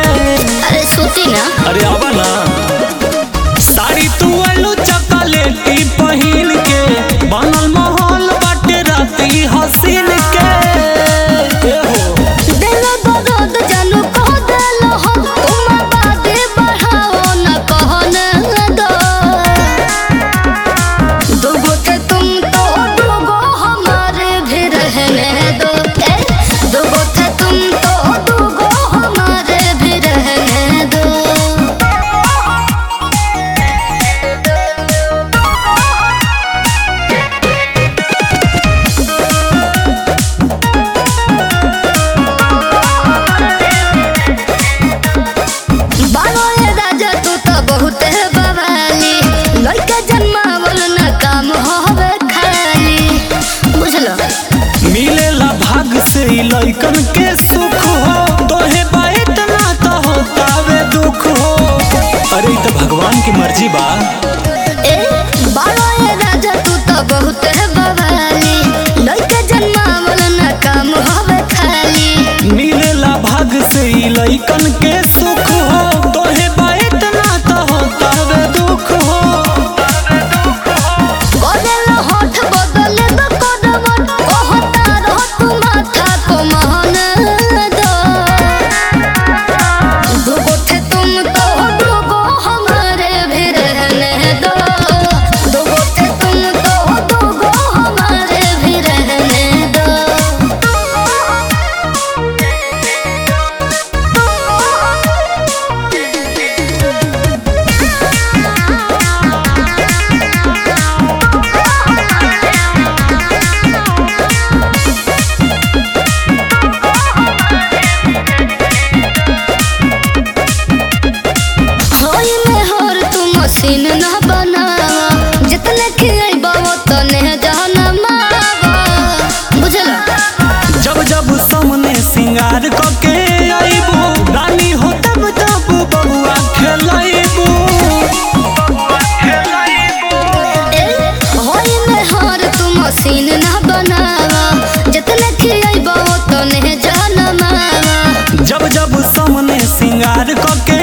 अरे सूती ना अरे आवा ना साड़ी तू आलू चॉकलेटी पहिन के बनल माहौल बाटे राती हसीन के ए हो दिल बदद जानू कह दिल हो तुम बातें बढ़ाओ न कहो न दो दुगो थे तुम तो दुगो हमारे भी रहने दो ए, दुगो थे तुम तो दुगो हमारे भी रहने दो बानो ये राजा तू तो बहुत है बवाली लड़का जन्मावल न काम होवे खाली बुझलो मिलेला भाग से ई लइकन के सुख हो तोहे बात ना तो होतावे दुख हो अरे ई तो भगवान की मर्जी बा ए बानो ये राजा तू तो बहुत है बवाली लड़का जन्मावल न काम होवे खाली मिलेला भाग से ई लइकन के सुख हो तोहे बात ना तो होतावे दुख हो बदल होठ बदल दो कदमत कहता रहो तू माथा को मान दो दुगो थे तुम तो दुगो हमारे भी रहने दो दुगो थे तुम तो दुगो हमारे भी रहने दो होई में हर तू मशीन न बनावा जितने खियाइबा तने जाना मावा बुझला जब जब सामने सिंगार कके आईबू रानी हो तब तब बबुआ खेलाइबू होई में हर तू मशीन न बनावा जितने खियाइबा तने जाना मावा जब जब सामने सिंगार कके